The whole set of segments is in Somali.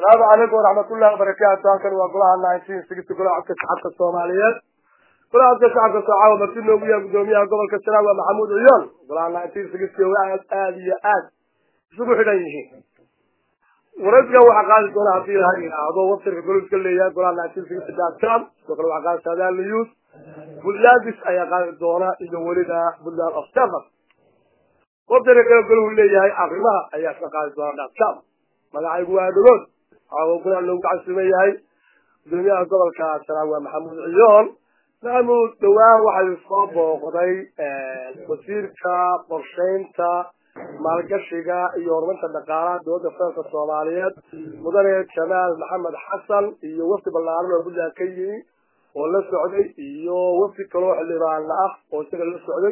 asalaamu calaykum waraxmatullahi wabarakaatu halkan waa golaha nineteen sixty golaha codka shacabka soomaaliyeed golaha codka shacabka soocawa marti noogu yahay gudoomiyaha gobolka sanaag waa maxamuud ciyoon golaha nineteen sixty aad aada iyo aad isugu xidhan yihiin waraysigan waxaa qaadi doona haddii ha yidhaahdo websirka goliska leeyahay golaha nineteen sixty dot com sidoo kale waxaa qaadi saadaal news buntlandis ayaa qaadi doona iyo weliba puntland observer websirka kale golahu leeyahay arrimaha ayaa ka qaadi doona dot com magacaygu waa dhagood waxaa golaha loogu casuuman yahay gudoomiyaha gobolka sanaag waa maxamuud ciyoon maxamuud dhawaan waxay soo booqday wasiirka qorshaynta maalgashiga iyo horumarinta dhaqaalaha dowladda federaalka soomaaliyeed mudane jamaal maxamed xasan iyo wafdi ballaaran oo puntland ka yimi oo la socday iyo wafdi kaloo xildhibaana ah oo isaga la socday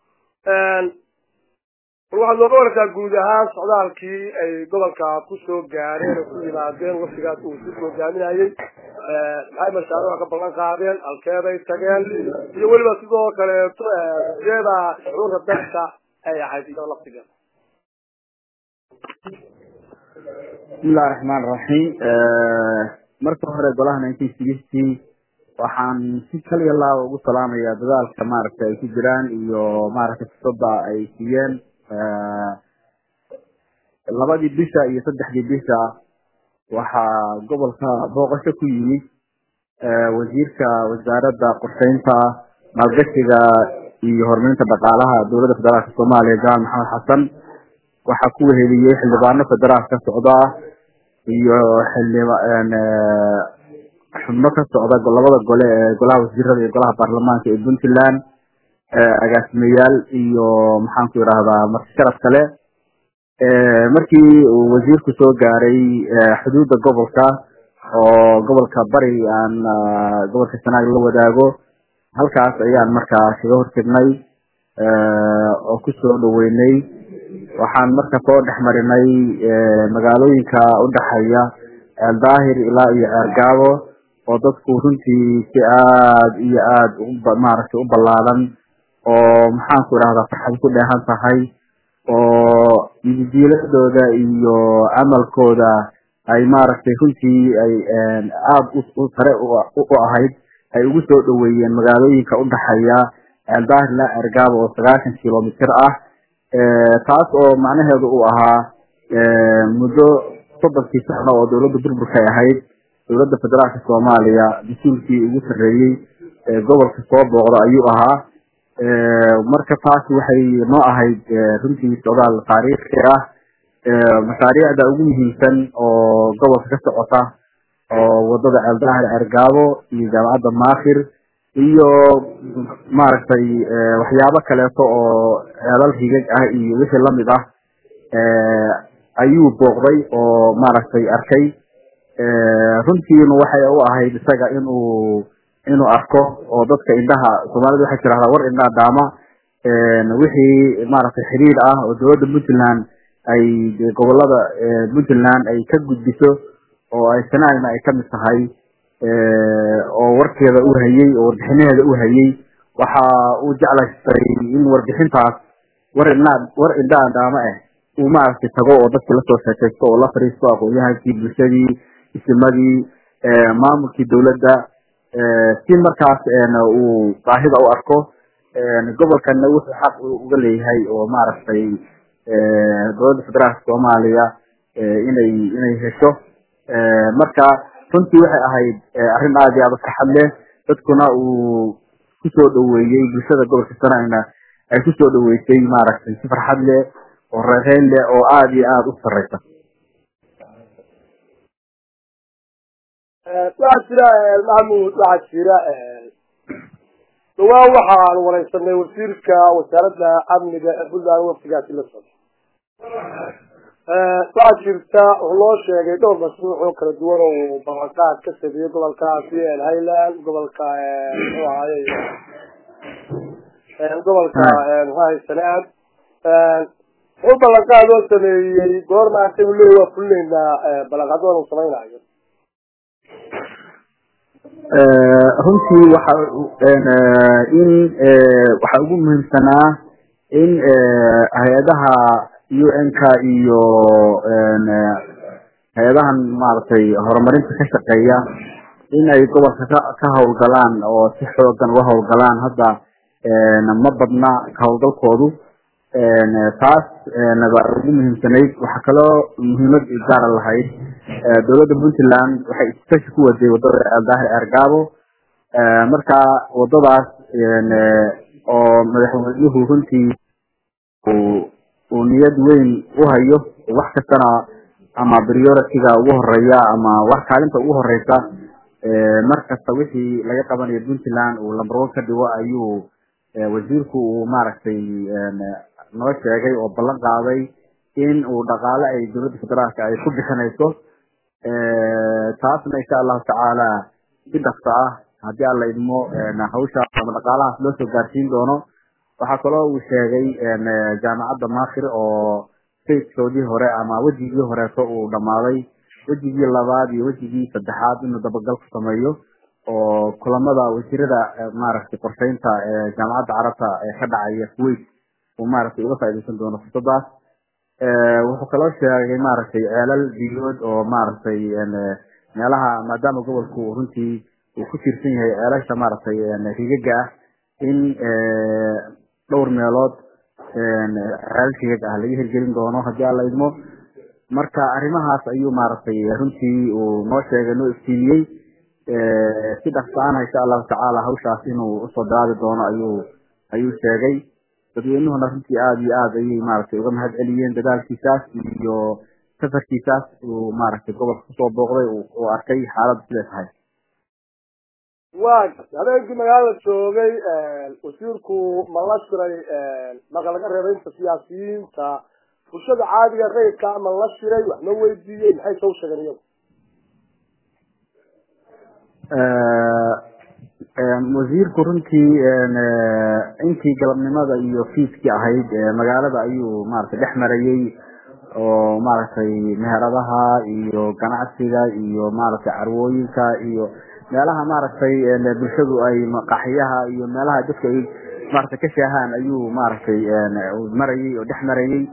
bal waxaad nooga warartaa guud ahaan socdaalkii ay gobolka kusoo gaareen oo ku yimaadeen wafdigaas uu si hogaaminayay maxay mashaariica ka ballan qaadeen halkeeday tageen iyo weliba sidoo kaleeto sideeda shucuurta dadka ay ahayd iyo laftigeeda bismillahi raxmaan raxiim marka hore golaha nineteen sixty waxaan si kaliya laaba ugu salaamayaa dadaalka maaragtay ay ku jiraan iyo maaragtay fursada ay siiyeen labadii bisha iyo saddexdii bisha waxaa gobolka booqasho ku yimid wasiirka wasaaradda qorsheynta maalgashiga iyo horumarinta dhaqaalaha dowladda federaalka soomaaliya jamaal maxamed xasan waxaa ku weheliyey xildhibaano federaal ka socda iyo xildhiba xubno ka socda labada gole ee golaha wasiirada iyo golaha baarlamaanka ee puntland agaasimayaal iyo maxaan ku idhahdaa marti sharaf kale markii uu wasiirku soo gaaray xuduudda gobolka oo gobolka bari aan gobolka sanaag la wadaago halkaas ayaan markaa kaga hortegnay oo kusoo dhaweynay waxaan marka soo dhex marinay magaalooyinka udhexeeya eldaahir ilaa iyo ceergaabo oo dadku runtii si aada iyo aada maaragtay u ballaadan oo maxaan ku idhahdaa farxad ku dheehan tahay oo ididiiladooda iyo camalkooda ay maaragtay runtii ay aada u sare u ahayd ay ugu soo dhaweeyeen magaalooyinka udhexeeya eldaahir ilaa ceergaabo oo sagaashan kilomitr ah taas oo macnaheedu uu ahaa muddo soddonkii sano oo dowladda burburkay ahayd dowladda federaalka soomaaliya mas-uulkii ugu sarreeyey ee gobolka soo booqda ayuu ahaa marka taas waxay noo ahayd runtii socdaal taariikhi ah mashaariicda ugu muhiimsan oo gobolka ka socota oo wadada ceeldaahir ceergaabo iyo jaamacadda maakir iyo maaragtay waxyaabo kaleeto oo ceelal rigag ah iyo wixii lamid ah ayuu booqday oo maaragtay arkay runtiina waxay u ahayd isaga inuu inuu arko oo dadka indhaha soomaalida waxay tirahdaa war indhaha daama wixii maaragtay xiriir ah oo dowladda puntland ay gobolada puntland ay ka gudbiso oo ay sanaagna ay kamid tahay oo warkeeda u hayey oo warbixinaheeda u hayey waxa uu jeclaystay in warbixintaas war indhaa war indhaha daama ah uu maaragtay tago oo dadki lasoo sheekaysto oo la fariisto aqoon-yahankii bulshadii isimadii maamulkii dowladda si markaas uu baahida u arko gobolkana wuxuu xaq uga leeyahay oo maaragtay dowladda federaalka soomaaliya inay inay hesho marka runtii waxay ahayd arrin aada iyo aada u farxad leh dadkuna uu kusoo dhaweeyey bulshada gobolka sanagna ay kusoo dhaweysay maaragtay si farxad leh oo reereyn leh oo aada iyo aada u sareysa waxaa jira maxamuud waxaa jira dhawaan waxaan wareysanay wasiirka wasaaradda amniga ee puntland waftigaasi la socda waxaa jirta wuxuu loo sheegay dhowr mashruuc oo kala duwan oo ballanqaad ka sameeyey gobolkaasi highland gobolka muxuu ahaye gobolka muxuu ahay sanaad wuxuu ballanqaad oo sameeyey goorma anta u leey waa fulinaynaa ballanqaadooda uu samaynayo runtii waxa in waxaa ugu muhiimsanaa in hay-adaha u n-ka iyo hay-adahan maaragtay horumarinta ka shaqeeya in ay gobolka ka ka howlgalaan oo si xoogan uga howlgalaan hadda ma badna ka howlgalkoodu taas baa ugu muhiimsanayd waxaa kaloo muhiimad gaara lahayd dowladda puntland waxay iskashi ku waday wadada aldaahir ergabo marka wadadaas oo madaxweynuhu runtii uu niyad weyn u hayo wax kastana ama priority-ga ugu horeeya ama wax kaalinta ugu horeysa mar kasta wixii laga qabanayo puntland uu lamber one ka dhigo ayuu wasiirku uu maaragtay noo sheegay oo ballan qaaday in uu dhaqaale ay dowladda federaalka ay ku bixinayso taasna insha allahu tacaala si dhaqso ah haddii alla idmo hawshaas ama dhaqaalahaas loo soo gaarsiin doono waxaa kaloo uu sheegay jaamacadda maakir oo facekoodii hore ama wejigii horeeto uu dhammaaday wejigii labaad iyo wejigii saddexaad inuu dabagal ku sameeyo oo kulamada wasiirada maaragtay qorsheynta jaamacadda carabta ee ka dhacaya kuwait uu maaragtay uga faaideysan doono fursadaas wuxuu kaloo sheegay maaragtay ceelal biyood oo maaragtay meelaha maadaama gobolku runtii uu ku tiirsan yahay ceelasha maaragtay rigaga ah in dhowr meelood ceelal rigag ah laga hirgelin doono haddii alla idmo marka arrimahaas ayuu maaragtay runtii uu noo sheegay noo iftiimiyey si dhaqsaana insha allahu tacaala hawshaas inuu usoo bilaabi doono ayuu ayuu sheegay dadweynuhuna runtii aada iyo aada ayay maaragtay uga mahad celiyeen dadaalkiisaas iyo safarkiisaas uu maaragtay gobolka kusoo booqday uu arkay xaaladda siday tahay wa habeenkii magaalada joogay wasiirku ma la shiray marka laga reebay inta siyaasiyiinta bulshada caadiga rayidka ma la shiray wax ma weydiiyey maxay soo sheegeen iyagu wasiirku runtii intii galabnimada iyo fiiskii ahayd magaalada ayuu maaragtay dhex marayey oo maaragtay meheradaha iyo ganacsiga iyo maaragtay carwooyinka iyo meelaha maaragtay bulshadu ay maqaxiyaha iyo meelaha dadku ay maaragtay ka shaahaan ayuu maaragtay marayey oo dhex marayey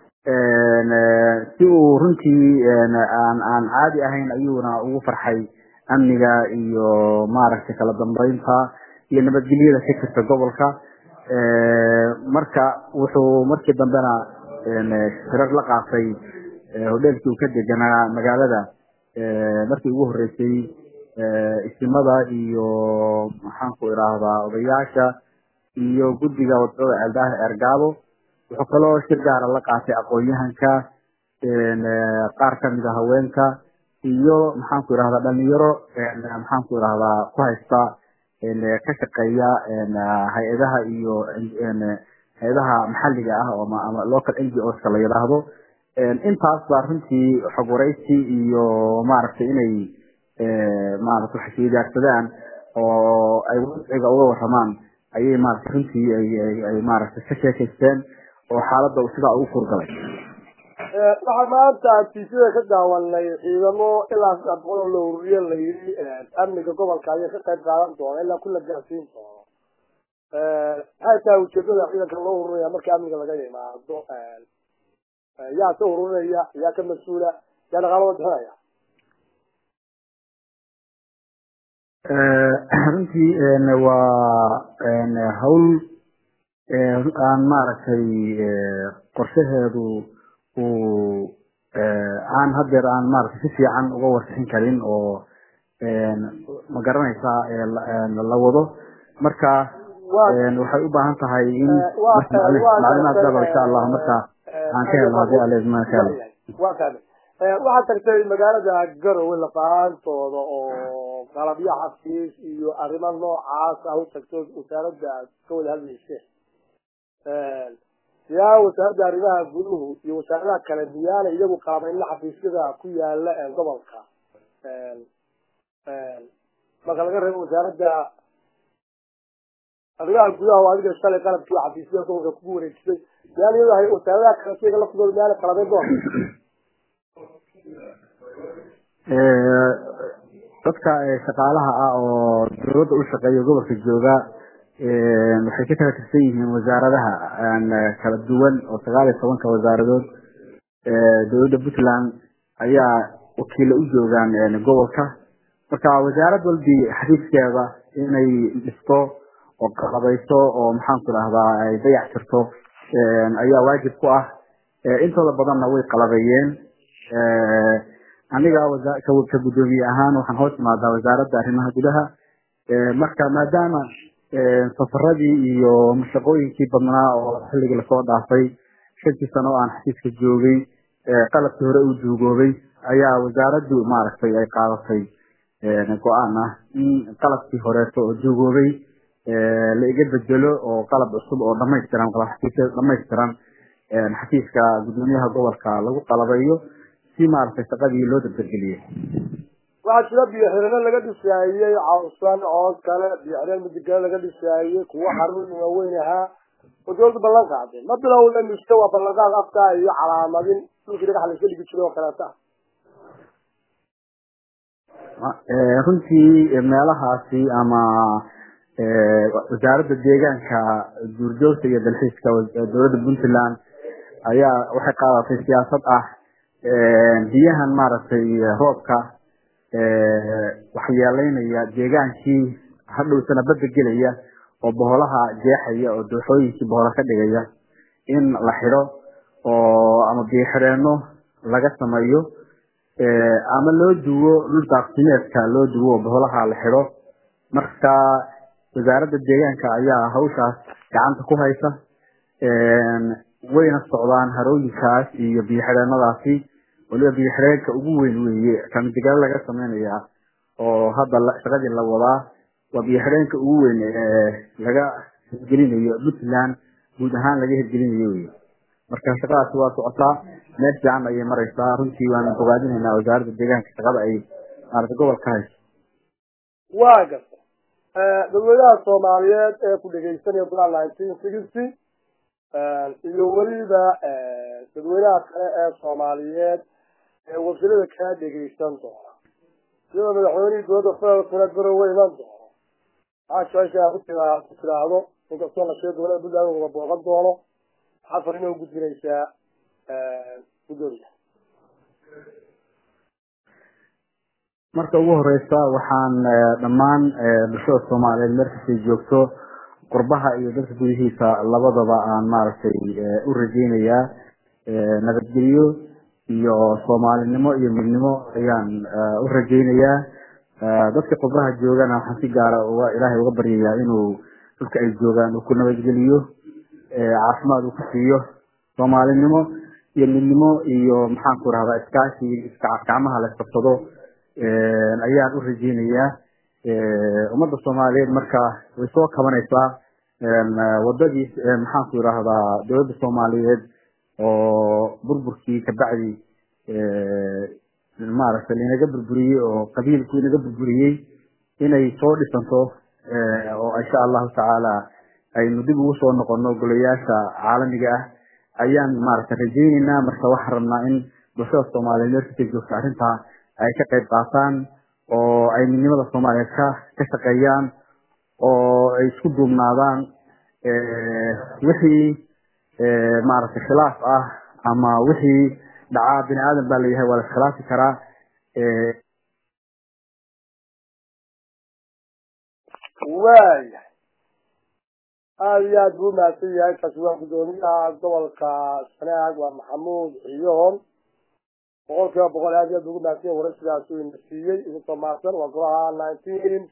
si uu runtii aan aan caadi ahayn ayuuna ugu farxay amniga iyo maaragtay kala dambeynta iyo nabadgelyada ka jirta gobolka marka wuxuu markii dambena shirar la qaatay hodheelkii uu ka deganaa magaalada markii ugu horeysay isimada iyo maxaan ku idhaahdaa odayaasha iyo guddiga wadada ceeldaha ergaabo wuxuu kaloo shir gaara la qaatay aqoon-yahanka qaar kamid a haweenka iyo maxaan ku idhahdaa dhalinyaro maxaan ku idhahdaa ku haysta ka shaqeeya hay-adaha iyo hay-adaha maxalliga ah oo ama local n g oska la yidhaahdo intaas baa runtii xog waraysi iyo maaragtay inay maarata wax isweydaarsadaan oo ay wadciga uga waramaan ayay maaragtay runtii ay maaragtay ka sheekaysteen oo xaaladda sidaa ugu furgalay waxaa maanta tiisada ka daawanay ciidamo ilaa saddex boqol oo la ururiye la yidhi amniga gobolka ayay ka qayb qaadan doona ilaa kula gaarsiin doono maxay tahay ujeedada ciidanka loo ururaya marka amniga laga yimaado yaa ka ururinaya yaa ka mas-uula yaa dhaqaalada bixinaya runtii waa hawl aan maaragtay qorshaheedu uu aan hadeer aan maaragtay si fiican uga warbixin karin oo ma garanaysaa la wado marka waxay u baahan tahay in maclumaad daba insha allah marka aan ka helno hadii alle masha allah wa fahmay waxaad tagtay magaalada garowe laqaantooda oo qalabyo xafiis iyo arrimo noocaas ah u tagto wasaaradda aad ka wada hadlayseen yaa wasaaradda arrimaha guduhu iyo wasaaradaha kale miyaana iyagu qaabayna xafiisyada ku yaala gobolka marka laga reebo wasaaradda arrimaha gudaha oo adiga shalay qalabkii xafiisyada gobolka kugu wareejisay miyaan iyadu ahay wasaaradaha kale siyaga laftooda miyaana qalabeyn doona dadka shaqaalaha ah oo dawladda u shaqeeya gobolka jooga waxay ka kala tirsan yihiin wasaaradaha kala duwan oo sagaal iyo tobanka wasaaradood dowladda puntland ayaa wakiila u joogaan gobolka marka wasaarad walbi xafiiskeeda inay dhisto oo qalabayso oo maxaanku rahdaa ay dayac tirto ayaa waajib ku ah intooda badanna way qalabayeen aniga ka guddoomiye ahaan waxaan hoos imaadaa wasaaradda arrimaha gudaha marka maadaama safaradii iyo mashaqooyinkii badnaa oo xilligii lasoo dhaafay shantii sano oo aan xafiiska joogay qalabkii hore uu duugoobay ayaa wasaaraddu maaragtay ay qaadatay go-aan ah in qalabkii horeeto oo duugoobay la iga bedelo oo qalab cusub oo dhamaystiran qalabxafiisya dhamaystiran xafiiska guddoomiyaha gobolka lagu qalabayo si maaragtay shaqadii loo dardargeliyey waxaa jira biyo xirano laga dhisaayey cawsan oo kale biyo xireen midigale laga dhisaayey kuwo xarun waaweyn ahaa oo dawladda ballan qaaday ma bilowda mise waa ballanqaad afka iyo calaamadin dhulkii dhagax la iska dhigi jiray oo kaleeta runtii meelahaasi ama wasaaradda deegaanka duurjoogta iyo dalxiiska dowladda puntland ayaa waxay qaadatay siyaasad ah biyahan maaragtay roobka waxyeeleynaya deegaankii hadhowsana badda gelaya oo boholaha jeexaya oo dooxooyinkii bohola ka dhigaya in la xidho oo ama biyo xidheeno laga sameeyo ama loo duwo dhul daaqsimeedka loo duwo oo boholaha la xidho marka wasaaradda deegaanka ayaa hawshaas gacanta ku haysa wayna socdaan harooyinkaas iyo biyo xidheenadaasi waliba biyo xidheenka ugu weyn weeye kamidigalo laga sameynaya oo hadda shaqadii la wadaa waa biyo xidheenka ugu weyn laga hirgelinayo puntland guud ahaan laga hirgelinayo wey marka shaqadaasi waa socotaa meel fiican ayay mareysaa runtii waana bogaadinaynaa wasaaradda deegaanka shaqada ay maarata gobolka hayso waa garta dadweynaha soomaaliyeed ee ku dhegeysanaya golaha nineteen sixty iyo weliba dadweynaha kale ee soomaaliyeed ee wasilada kaa dhegeysan doona iyadoo madaxweynihii dowladda federaalkuna garowe iman doono maxaa jecesha ku tira ku tiraahdo inkastoo la sheego gobolada puntland uga booqan doono maxaa farin u gudbinaysaa guddoomiya marka ugu horeysa waxaan dhammaan bulshada soomaaliyeed markastay joogto qurbaha iyo dalka gudihiisa labadaba aan maaragtay u rajeynayaa nabadgelyo iyo soomaalinimo iyo midnimo ayaan u rajeynayaa dadka qurbaha joogana waxaan si gaara uga ilaahay uga baryayaa inuu dhulka ay joogaan uu ku nabadgeliyo caafimaad uu ku siiyo soomaalinimo iyo midnimo iyo maxaan ku rahdaa iskaashi gacmaha la isqabsado ayaan u rajeynayaa ummadda soomaaliyeed marka way soo kabanaysaa wadadii maxaan ku yidhaahdaa dowladda soomaaliyeed oo burburkii kabacdi maaragtay lainaga burburiyey oo qabiilku inaga burburiyey inay soo dhisanto oo insha allahu tacaala aynu dib ugu soo noqono golayaasha caalamiga ah ayaan maaragtay rajeyneynaa marka waxaan rabnaa in bulshada soomaaliyeed meelkastay joogta arrintaa ay ka qayb qaataan oo ay midnimada soomaaliyeed ka ka shaqeeyaan oo ay isku duubnaadaan wixii maaragtay khilaaf ah ama wixii dhacaa bini aadan baa layahay waa la iskhilaafi karaa waayahay aada iyo aad buu umahadsan yahay kaasi waa guddoomiyaha gobolka sanaag waa maxamuud ciyohon boqol kiiba boqol aad iyo aad buu ugu mahadsan yahay waraysigaas uu ina siiyey idinkoo mahadsan waa golaha nineteen